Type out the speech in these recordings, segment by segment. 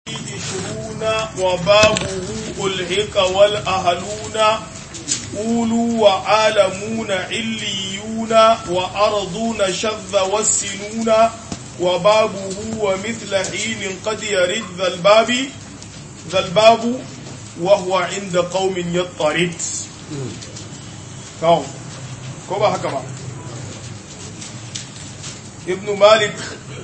عشرون وبابه ألحق والأهلون أولو وعالمون عليون وأرضون شذ والسنون وبابه ومثل حين قد يرد ذا الباب ذا الباب وهو عند قوم يضطرد قوم كوبا هكذا ابن مالك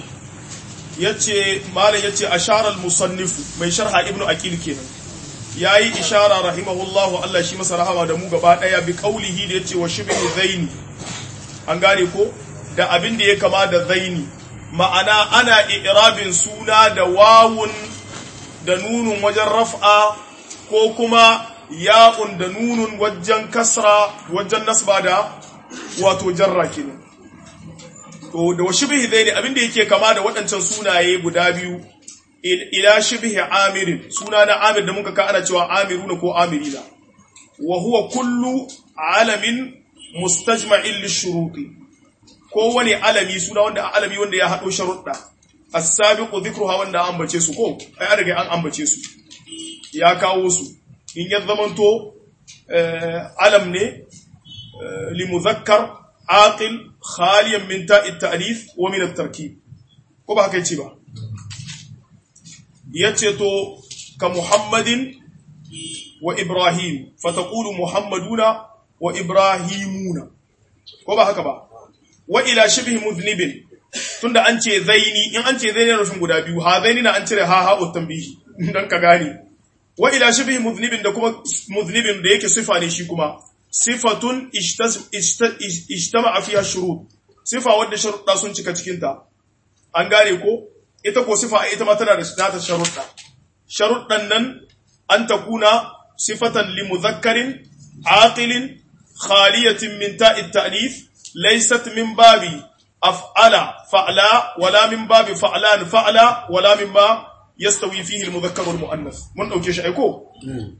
yace malam yace ashara al-musannifu mai sharha ibnu aqil kenan yayi ishara rahimahullahu Allah shi masa rahama da mu gaba daya bi qaulihi da yace wa shibhi zaini an gane ko da abin da ya kama da zaini ma'ana ana i'rabin suna da wawun da nunun wajen raf'a ko kuma ya'un da nunun wajen kasra wajen nasba da wato jarra kenan to da wa shibhi zaini abinda yake kama da waɗancan sunaye guda biyu ila shibhi amirin suna na amir da muka ka ana cewa amiruna ko amirina wa huwa kullu alamin mustajma'in lishuruti ko wani alami suna wanda alami wanda ya haɗo sharuɗa as-sabiqu dhikruha wanda an ambace su ko ai an riga an ambace su ya kawo su in ya zamanto alam ne li muzakkar عاقل خاليا من تاء التأنيث ومن التركيب ko ba haka yace ba yace to ka muhammadin wa ibrahim fataqulu muhammaduna wa ibrahimuna ko ba haka ba wa ila shibhi mudhnibin tunda an ce zaini in an ce zaini rufin guda biyu ha zaini na an cire ha ha utambihi dan ka gane wa ila shibhi mudhnibin da kuma mudhnibin da yake sifa ne shi kuma sifatun ijtama'a fiha shurut sifa wadda sharuɗa sun cika cikin ta an gane ko ita ko sifa ita ma tana da nata sharuɗa sharuɗan nan an takuna sifatan li mudhakkarin aqilin khaliyatin min ta'i ta'nith laysat min babi af'ala fa'la wala min babi fa'lan fa'la wala mimma yastawi fihi al-mudhakkar wal mu'annath mun dauke shi aiko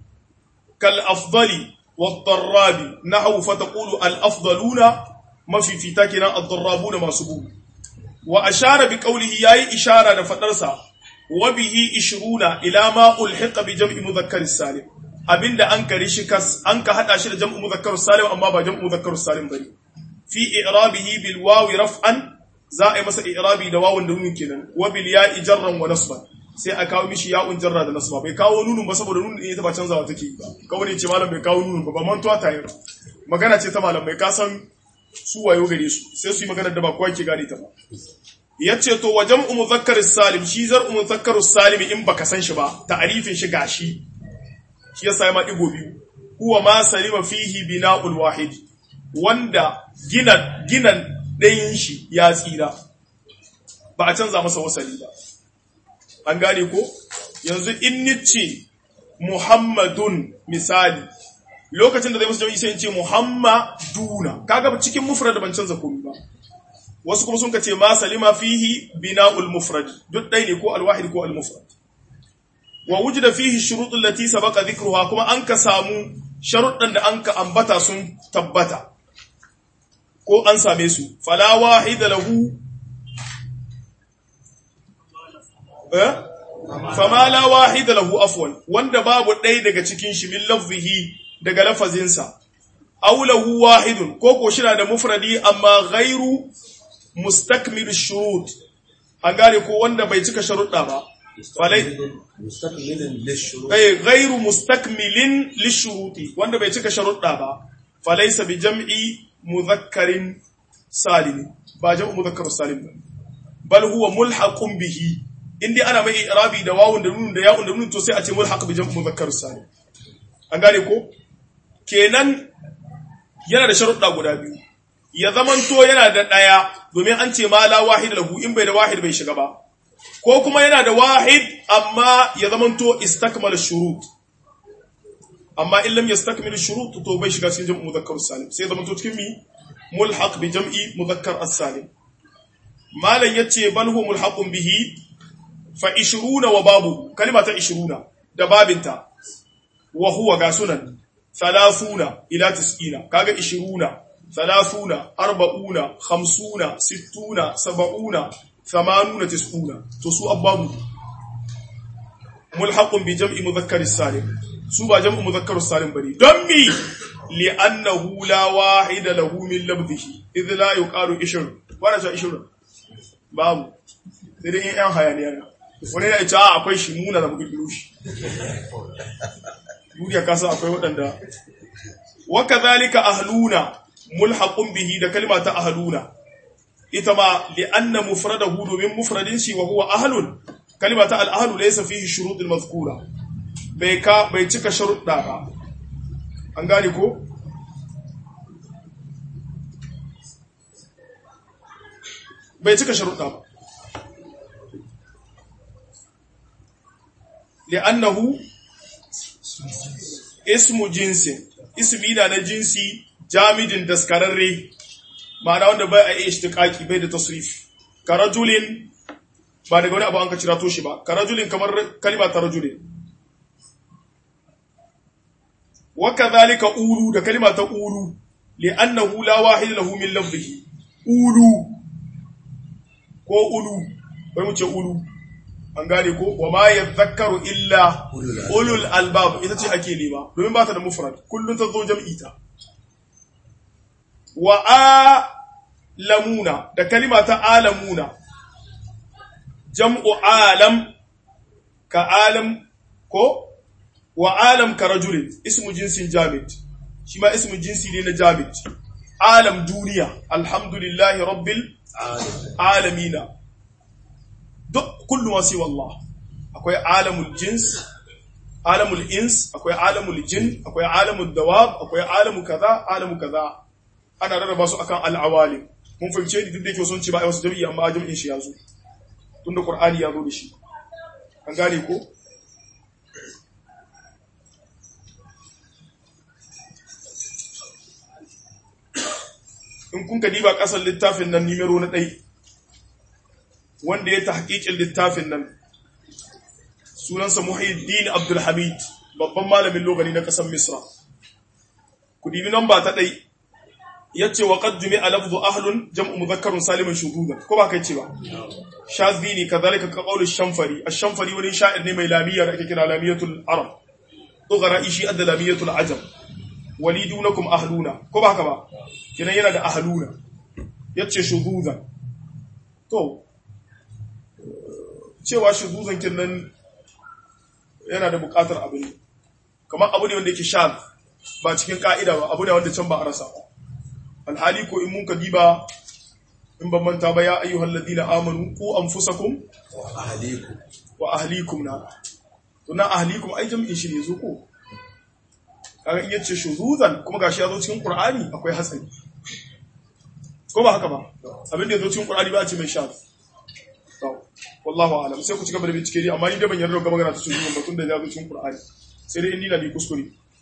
kal afdali والضراب نحو فتقول الأفضلون ما في في تاكنا الضرابون ما سبو وأشار بقوله ياي إشارة فترسا وبه إشرون إلى ما ألحق بجمع مذكر السالم abinda an kare shi kas an ka hada shi da jam'u muzakkar salim amma ba jam'u muzakkar salim bane fi i'rabihi bil wawi raf'an za a yi masa i'rabi da wawun da nunun kenan wa bil ya'i jarran wa nasban sai a kawo mishi ya'un jarra da nasba bai kawo nunun ba saboda nunun ita ba canzawa take ba kawai ce malam bai kawo nunun ba ba mantuwa ta yi magana ce ta malam bai ka san su wayo gare su sai su yi magana da ba kowa ke gane ta ba yace to wa jam'u muzakkar salim shi zar'u muzakkar salim in baka san shi ba ta'rifin shi gashi shi yasa ya ma digo biyu huwa ma salima fihi bina'ul wahid wanda gina ginan ɗayan shi ya tsira ba a canza masa wasali ba an gane ko yanzu in nice muhammadun misali lokacin da zai musu jami'i sai in ce muhammaduna kaga cikin mufrad ban canza komai ba wasu kuma sun kace ma salima fihi bina'ul mufrad duk dai ne ko alwahid ko almufrad wa wujida fihi shurut allati sabaqa dhikruha kuma an ka samu sharuɗan da an ka ambata sun tabbata ko an same su fala wahida lahu fama la wahida lahu afwan wanda babu ɗaya daga cikin shi min lafzihi daga lafazinsa aw lahu wahidun ko ko shi da mufradi amma ghairu mustakmil shurut an gane ko wanda bai cika sharuɗa ba falai ghairu mustakmilin lishuruti wanda bai cika sharuɗa ba falaysa bi jam'i mudhakkarin salim ba jam'u mudhakkar salim ba bal huwa mulhaqun bihi in dai ana mai irabi da wawun da nunun da ya'un da nunun to sai a ce mulhaq bi jam'u mudhakkar salim an gane ko kenan yana da sharuɗa guda biyu ya zamanto yana da ɗaya domin an ce ma la wahid lahu in bai da wahid bai shiga ba ko kuma yana da wahid amma ya zamanto istakmal shurut amma in lam yastakmil shurut to bai shiga cikin jam'u mudhakkar salim sai zamanto cikin mi mulhaq bi jam'i mudhakkar as-salim malan yace bal huwa mulhaqun bihi fa ishiruna wa babu kalima ta ishiruna da babinta wa huwa ga sunan thalathuna ila tis'ina kaga ishiruna thalathuna arba'una khamsuna sittuna sab'una thamanuna tis'una to su ababu mulhaqun bi jam'i mudhakkar salim su ba jam'u mudhakkar salim bane don mi li'annahu la wahida lahu min labdihi idh la yuqalu ishr wala ta ishr babu sai dai yan hayaniya ne wani ya ce a akwai shi muna da muke shi duniya kasa akwai waɗanda wa kadhalika ahluna mulhaqun bihi da kalma ta ahluna ita ma li'anna mufradahu domin mufradin shi wa huwa ahlun kalma ta al-ahlu laysa fihi shurut al-mazkura bai ka bai cika sharuɗa ba an gane ko bai cika sharuɗa ba li'annahu ismu jinsin ismi da na jinsi jamidin daskararre ma'ana wanda bai a iya ishtiqaqi bai da tasrif karajulin ba daga wani abu an ka cira to shi ba karajulin kamar kalima ta rajulin wa kadhalika ulu da kalima ta ulu li'annahu la wahid lahu min lafzihi ulu ko ulu bai mu ce ulu an gane ko wa ma yadhakkaru illa ulul albab ita ce ake nema domin ba ta da mufrad kullun ta zo jam'i ta wa alamuna da kalima ta alamuna jam'u alam ka alam ko wa alam ka rajulin ismu jinsin jamid shi ma ismu jinsi ne na jamid alam duniya alhamdulillahi rabbil alamina duk kullu ma siwa Allah akwai alamul jins alamul ins akwai alamul jin akwai alamul dawab akwai alamu kaza alamu kaza ana rarraba su akan al'awalim mun fahimce ni duk da yake sun ce ba ai wasu jami'i amma jami'in shi yazo tunda qur'ani ya zo da shi an gane ko in kun ka diba kasar littafin nan nimero na ɗai wanda ya tahqiqin littafin nan sunansa Muhyiddin Abdul Hamid babban malamin logani na kasar Misra ku dibi namba ta ɗai yace wa qad jumi'a lafdhu ahlun jam'u mudhakkarun salimin shuhudan ko ba kai ce ba shazini kadhalika ka qawl ash-shamfari ash-shamfari wani sha'ir ne mai lamiya da ake kira lamiyatul arab ughra ishi adda lamiyatul ajam walidunakum ahluna ko ba haka ba kinan yana da ahluna yace shuhudan to cewa shuhudan kinan yana da bukatar abin kamar abu ne wanda yake shaz ba cikin ka'ida ba abu ne wanda can ba a rasa ba alhali ko in mun ka diba in ban manta ba ya ayyuhal ladina amanu ku anfusakum wa ahlikum wa ahlikum na to na ahlikum ai jami'in shi ne zo ko kaga in yace shuzuzan kuma gashi ya zo cikin qur'ani akwai hatsari ko ba haka ba abin da ya zo cikin qur'ani ba a ce mai sha to wallahu a'lam sai ku ci gaba da bincike dai amma ni da ban yarda ga magana ta shuzuzan ba tunda ya zo cikin qur'ani sai dai in ni na bi kuskure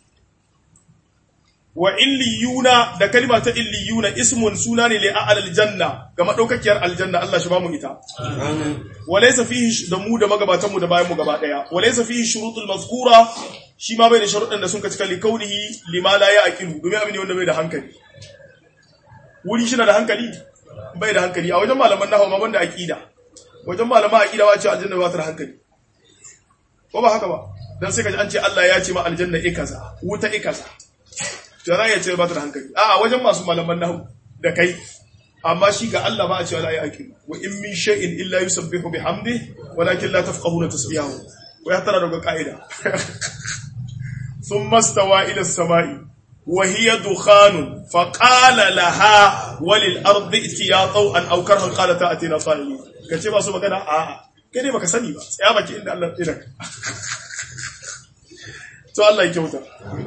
wa illiyuna da kalma ta illiyuna ismun suna ne li a'lal janna ga madaukakiyar aljanna Allah shi ba mu ita wa laysa fihi da mu da magabatan mu da bayan mu gaba daya wa laysa fihi shurutul mazkura shi ma bai da sharuɗan da sun ka cika li kaunihi lima la ya'qilu domin abin ne wanda bai da hankali wuri shi na da hankali bai da hankali a wajen malaman nahwu ma banda aqida wajen malaman aqida wa ce aljanna ba ta da hankali ko ba haka ba dan sai kaji an ce Allah ya ce ma aljanna ikaza wuta ikaza to za ya ce ba ta da hankali a wajen masu malaman nahu da kai amma shi ga Allah ba a cewa la ya ake wa in min shay'in illa yusabbihu bihamdi walakin la tafqahuna tasbihahu wa ya tara daga kaida thumma stawa ila as-sama'i wa hiya dukhanun fa qala laha walil ardi itiya taw'an aw karhan qalat atina sa'ili kace ba su magana a a kai ne baka sani ba tsaya baki inda Allah ya tsira to Allah ya kyauta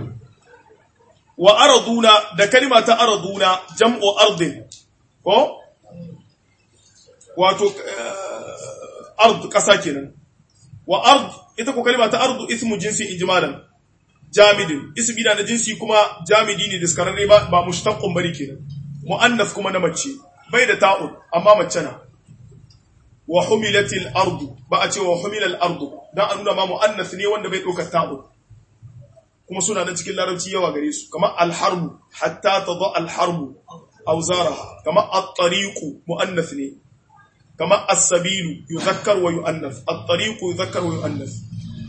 wa araduna da kalima ta araduna jam'u ardin ko wato ard kasa kenan wa ard ita ko kalima ta ardu ismu jinsi ijmalan jamidin ismi da na jinsi kuma jamidi ne diskararre ba ba mushtaqqun bari kenan muannas kuma na mace bai da ta'un amma mace na wa humilatil ardu ba a ce wa humilal ardu dan a nuna ma muannas ne wanda bai dauka ta'un kuma suna nan cikin larabci yawa gare su kamar alharbu hatta ta zo alharbu auzaraha kamar at-tariqu muannath ne kamar as-sabilu yuzakkar wa yuannath at-tariqu yuzakkar wa yuannath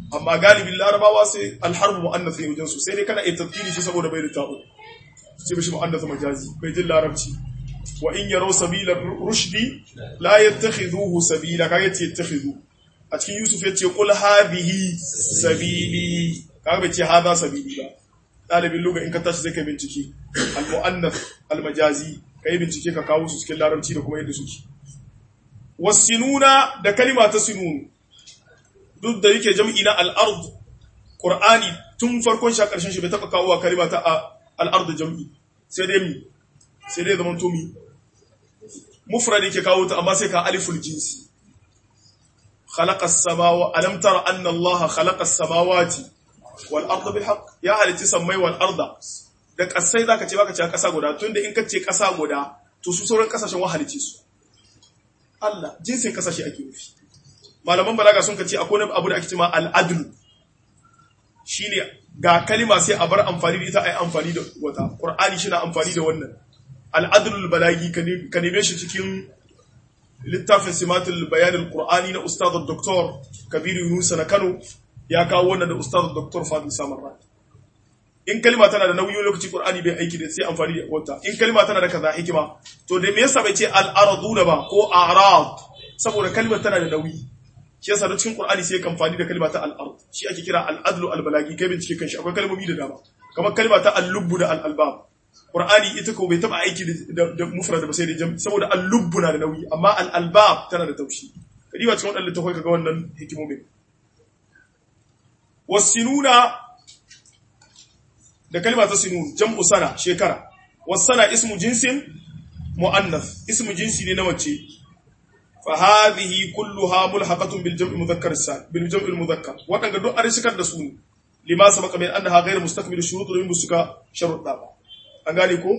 amma galibin larabawa sai alharbu mu'annas ne wajen su sai dai kana iya tafkiri shi saboda bai da ta'u sai bishi mu'annas majazi bai jin larabci wa in yaraw sabila rushdi la yattakhidhuhu sabila kaga yace yattakhidhu a cikin yusuf yace qul hadhihi sabili kaga bai ce hadha sabili ba dalibin luga in ka tashi sai ka bincike al mu'annas al majazi kai bincike ka kawo su cikin larabci da kuma yadda suke wasinuna da kalima ta sinun duk da yake jam'i na al-ard qur'ani tun farkon shi a ƙarshen shi bai taɓa kawo wa kalima ta al-ard jam'i sai dai mi sai dai zaman to mi mufrad yake kawo ta amma sai ka aliful jinsi khalaqa as-samawa alam tara anna allaha khalaqa as-samawati wal arda bil haqq ya halitti samai wal arda da kasai zaka ce baka ce kasa guda tunda in ka ce kasa guda to su sauran kasashen wahalici su Allah jinsin kasashe ake nufi malaman balaga sun kace akwai abu da ake cewa al-adl shine ga kalima sai a bar amfani da ita ai amfani da wata qur'ani shi na amfani da wannan al-adl balagi ka neme shi cikin littafin simatul bayan al-qur'ani na ustad dr kabir yunus na Kano ya kawo wannan da ustad dr fadil samarra in kalima tana da nauyi lokaci qur'ani bai aiki da sai amfani da wata in kalima tana da kaza hikima to da me yasa bai ce al-araduna ba ko a'rad saboda kalmar tana da nauyi shi yasa da cikin qur'ani sai kan amfani da kalma ta al-ard shi ake kira al-adlu al-balagi kai bincike kan shi akwai kalmomi da dama kamar kalma ta al-lubbu da al-albab qur'ani ita ko bai taba aiki da da mufrad ba sai da jam saboda al-lubbu na da nauyi amma al-albab tana da taushi kadi ba cikin wadannan littafai kaga wannan hikimomin wasinuna da kalma ta sinun jam'u sana shekara wasana ismu jinsin muannath ismu jinsi ne na mace fa hadhihi kulluha mulhaqatun bil jam'i mudhakkar sal bil jam'i mudhakkar wadanga duk an shikar da su ne lima sabaka min annaha ghayr mustakmil shurut min musuka sharuɗa ba an gane ko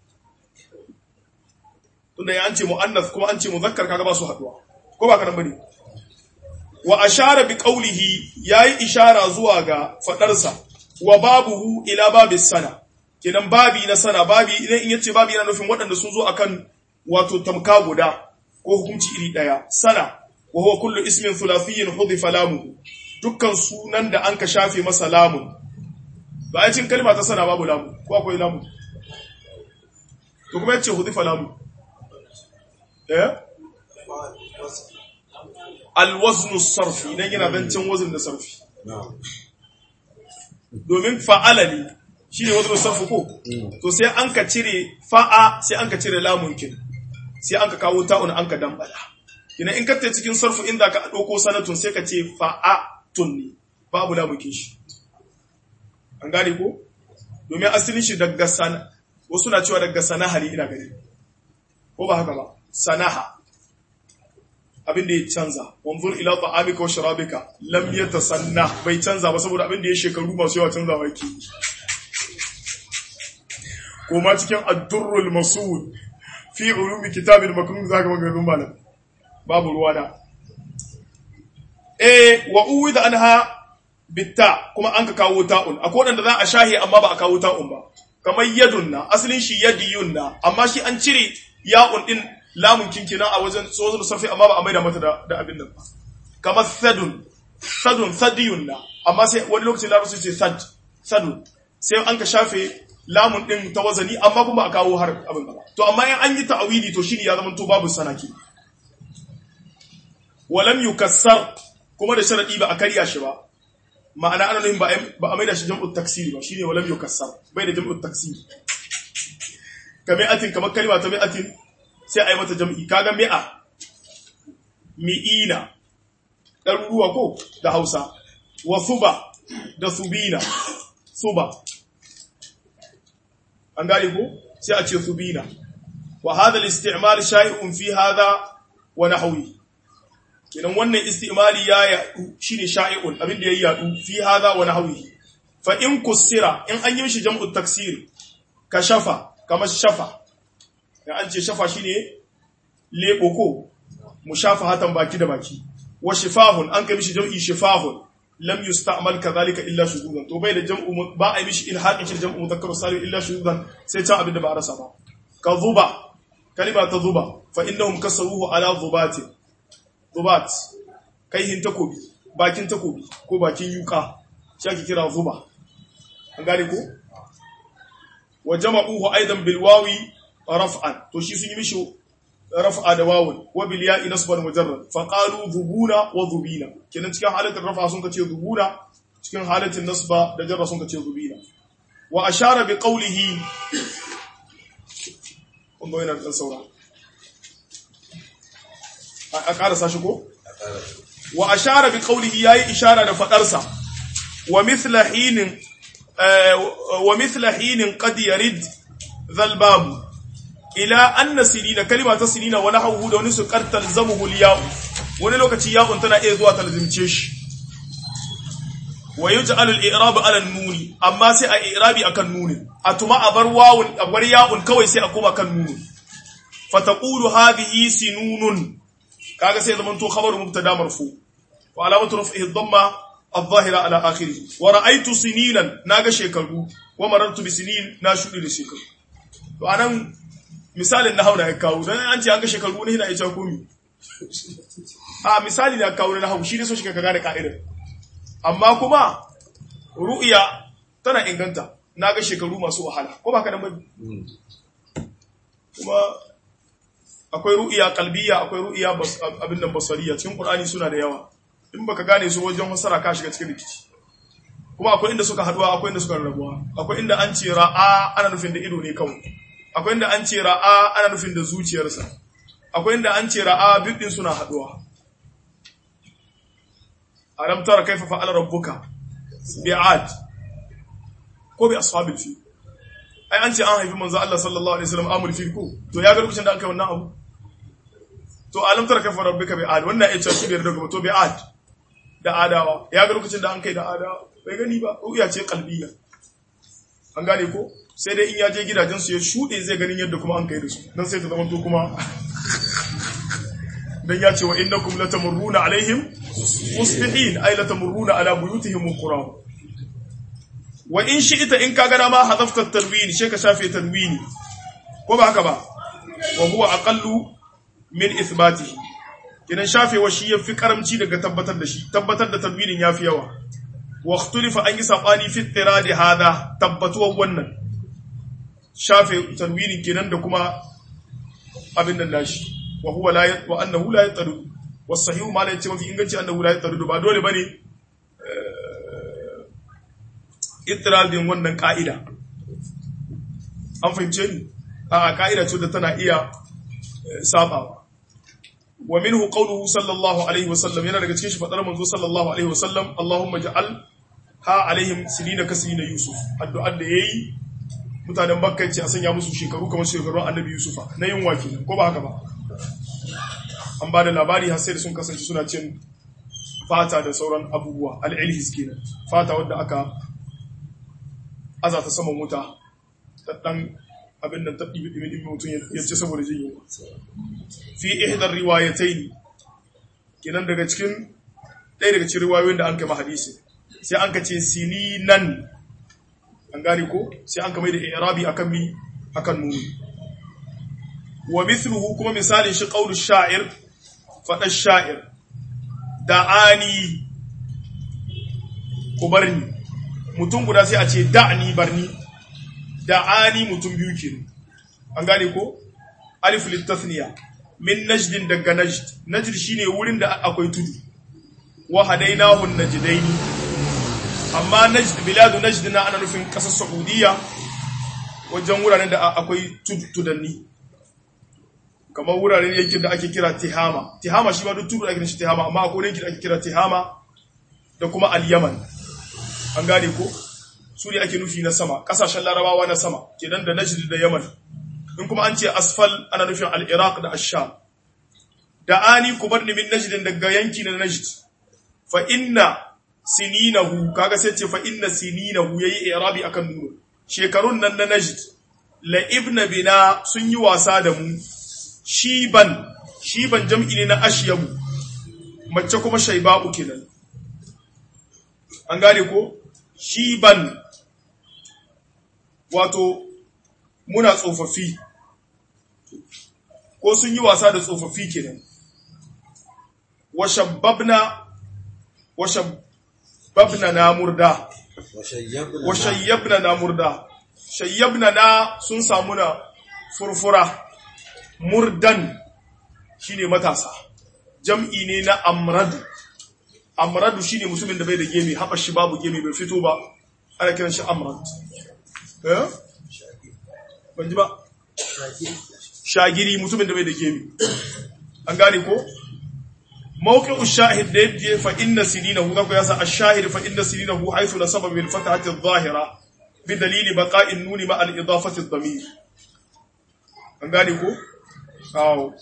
tunda ya an ce muannath kuma an ce mudhakkar kaga ba su haduwa ko ba kana bane wa ashara bi qawlihi yayi ishara zuwa ga fadarsa wa babuhu ila babis sana kenan babi na sana babi idan in yace babi yana nufin waɗanda sun zo akan wato tamka guda ko hukunci iri daya sana wa huwa kullu ismin thulathiyyin hudifa lamu dukkan sunan da anka shafe masa lamun ba a cin kalma ta sana babu lamu ko akwai lamu to kuma yace hudifa lamu eh alwaznu sarfi idan yana zancen wazn da sarfi domin fa'ala ne shi ne wazn sarfi ko to sai an ka cire fa'a sai an ka cire lamun kin sai an ka kawo ta'un an ka dambala kina in ka ta cikin sarfu inda ka ɗauko sanatun sai ka ce fa'atun ne babu lamun kin shi an gane ko domin asalin shi daga sana wasu na cewa daga sanaha ne ina gani ko ba haka ba sanaha abin da ya canza wanzur ila ta'amika wa sharabika lam yatasanna bai canza ba saboda abin da ya shekaru masu yawa canza ba yake kuma cikin ad-durrul masud fi ulumi kitabil maknun zaka maganganun malam babu ruwa da eh wa uwida anha bitta kuma an ka kawo ta'un akwai wanda za a shahi amma ba a kawo ta'un ba kamar yadun na asalin shi yadiyun na amma shi an cire ya'un din lamun kinkina a wajen tsohon sarfi amma ba a maida mata da abin nan ba kamar sadun sadun sadiyun na amma sai wani lokacin larabci ce sad sadun sai an ka shafe lamun din ta wazani amma kuma a kawo har abin ba to amma in an yi ta'awili to shine ya zama to babu sanaki walam yukassar kuma da sharadi ba a karya shi ba ma'ana ana nufin ba a maida shi jam'ut taksiri ba shine walam yukassar bai da jam'ut taksiri kamar atin kamar kalma ta mi'atin sai a yi mata jam'i kaga mi'a mi'ina ɗaruruwa ko da hausa wa suba da subina suba an gane ko sai a ce subina wa hada al-isti'mal shay'un fi hada wa nahwi kidan wannan istimali ya yadu shine sha'i'un abin da ya yadu fi hada wa nahwi fa in kusira in an yi mishi jam'u taksir ka shafa kamar shafa da an ce shafa shine lebo ko mu shafa hatan baki da baki wa shifahun an kai mishi jam'i shifahun lam yusta'mal kadhalika illa shududan to bai da jam'u ba a mishi ilhaqin shi jam'u mudhakkar salim illa shududan sai can abin da ba a rasa ba ka zuba kalima ta zuba fa innahum kasaruhu ala zubatin zubat kai hin takobi bakin takobi ko bakin yuka shi ake kira zuba an gane ko wa jama'uhu aidan bil wawi raf'an to shi sun yi mishi raf'a da wawun wa bil ya'i nasban mujarrad fa qalu dhubuna wa dhubina kenan cikin halatin raf'a sun kace dhubuna cikin halatin nasba da jarra sun kace dhubina wa ashara bi qawlihi kun ga yana da saura a karasa shi ko wa ashara bi qawlihi yayi ishara da fadarsa wa mithla hinin wa mithla hinin qad yarid dhal bab ila anna sinina kalima ta sinina wa nahwu da wani su qartal zamuhu liya'u wani lokaci ya'un tana iya zuwa talzimce shi wa yuj'al al-i'rab 'ala an-nun amma sai a i'rabi akan nunin atuma abar wawun abar ya'un kawai sai a koma kan nunin fataqulu hadhihi sinunun kaga sai zaman to khabaru mubtada marfu wa alamatu raf'ihi ad-damma adh-dhahira ala akhirih wa ra'aytu sininan naga shekaru wa marartu bi sinin na shudi da shekaru to anan misalin na hauna ya kawo dan an ce an ga shekaru ne ina ita komi a misali da kawo na hawu shi ne so shi ka gane ka'idar amma kuma ru'ya tana inganta naga shekaru masu wahala ko ba ka dan kuma akwai ru'iya kalbiya akwai ru'iya abin da basariya cikin qur'ani suna da yawa in baka gane su wajen fasara ka shiga cikin rikici kuma akwai inda suka haduwa akwai inda suka rabuwa akwai inda an ce ra'a ana nufin da ido ne kawai akwai inda an ce ra'a ana nufin da zuciyarsa akwai inda an ce ra'a bidin suna haduwa alam tara kaifa fa'ala rabbuka bi'ad ko bi ashabil fi ai an ce an haifi manzo Allah sallallahu alaihi wasallam amul fi ko to ya ga lokacin da aka yi wannan abu to alam tara kaifa rabbuka bi'ad wannan ya ce shi bai daga to bi'ad da adawa ya ga lokacin da an kai da adawa bai gani ba ruya ce kalbiya an gane ko sai dai in ya je gidajen su ya shude zai ganin yadda kuma an kai da su dan sai ta zama to kuma dan ya ce wa innakum latamurruna alaihim musbihin ay latamurruna ala buyutihim qura wa in shi'ta in ka gana ma hadafta tanwini sai ka shafe tanwini ko ba haka ba wa huwa aqallu min ithbatihi kidan shafewa shi yafi karamci daga tabbatar da shi tabbatar da tanwinin yafi yawa wa ikhtulifa an yi sabani fi tiradi hada tabbatuwar wannan shafe tanwinin kenan da kuma abin nan nashi wa huwa la wa annahu la yataru was sahih ma la yace mafi inganci annahu la yataru ba dole bane din wannan ka'ida an fahimce ni a ka'ida ce da tana iya sabawa wa minhu qawluhu sallallahu alaihi wasallam yana daga cikin shi fadar manzo sallallahu alaihi wasallam Allahumma ja'al ha alaihim sinina kasina yusuf addu'ar da yayi mutanen makka ce a sanya musu shekaru kamar shekarun annabi yusufa na yin waki ko ba haka ba an ba da labari har sai da sun kasance suna cin fata da sauran abubuwa al'ilhis kenan fata wadda aka aza ta saman wuta ta dan abin da ta ɗibi ɗibi ɗibi mutum ya ce saboda jin yunwa fi ihdar riwayatai kenan daga cikin ɗaya daga cikin riwayoyin da an kai hadisi sai an ka ce sininan an gane ko sai an ka mai da irabi akan mi akan nuni wa mithluhu kuma misalin shi qaulu sha'ir faɗar sha'ir da'ani ku barni mutum guda sai a ce da'ani barni da'ani mutum biyu ke an gane ko alif litasniya min najdin daga najd najd shine wurin da akwai tudu wa hadainahu najdaini amma najd biladu najd na ana nufin kasar saudiya wajen wuraren da akwai tudanni kamar wuraren yankin da ake kira tihama tihama shi ma duk tudu ake shi tihama amma akwai yankin da ake kira tihama da kuma al-yaman an gane ko su ne ake nufi na sama kasashen larabawa na sama kenan da najd da yaman in kuma an ce asfal ana nufin al-iraq da ash-sham da ani ku bar ni min najd daga yanki na najd fa inna sininahu kaga sai ce fa inna sininahu yayi i'rabi akan nuru shekarun nan na najd la ibna bina sun yi wasa da mu shiban shiban jam'i ne na ashyabu mace kuma shaiba'u kenan an gane ko shiban wato muna tsofaffi ko sun yi wasa da tsofaffi kenan wa shabbabna wa shabbabna na murda وشيبنا wa shayyabna na murda shayyabna na sun samu na furfura murdan shine matasa jam'i ne na amradu amradu shine mutumin da bai da gemi haɓa shi babu gemi bai fito ba ana kiran shi amrad eh ban ji ba shagiri mutumin da bai da gemi an gane ko موقع الشاهد ده يجي فإن سنينه ذاك يسا الشاهد فإن سنينه حيث نسب بالفتحة الظاهرة بدليل بقاء النون مع الإضافة الضمير an gane ko? awo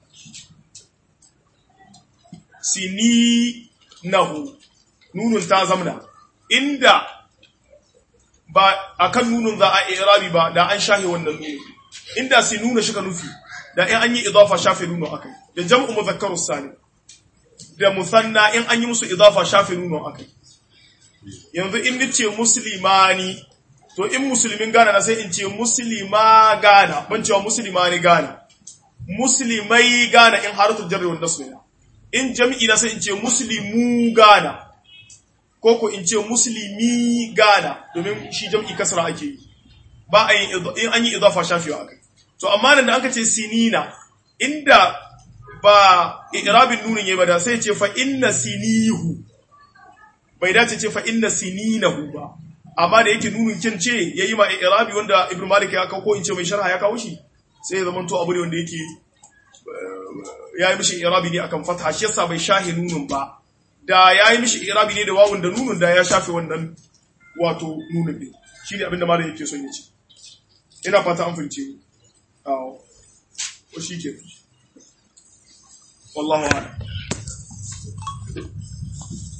sininahu nunun ta zamna inda ba akan nunun za a irabi ba da an shahe wannan nunun inda sinuna shi ka nufi da in an yi idafa shafe nunun akai da jam'u muzakkarus salim da musanna in an yi musu idafa shafe nuno akai yanzu in nace muslimani to in musulmin gana na sai in ce muslima gana ban cewa muslimani gana muslimai gana in haratul jarri wal nasb in jami'i na sai in ce muslimu gana ko ko in ce muslimi gana domin shi jam'i kasra ake yi ba a yin in an yi idafa shafewa akai to amma nan da aka ce sinina inda ba irabin nunin yayi ba da sai ce fa inna sinihu bai dace ce fa inna sininahu ba amma da yake nunin kin ce yayi ma irabi wanda ibnu malik ya kawo ko in ce mai sharha ya kawo shi sai ya zama to abu ne wanda yake ya yi mishi irabi ne akan fatha shi yasa bai shahi nunun ba da ya yi mishi irabi ne da wawun da nunun da ya shafe wannan wato nunun din shine abin da malam yake son ya ce ina fata an fahimce ni awo ko shi ke والله أعلم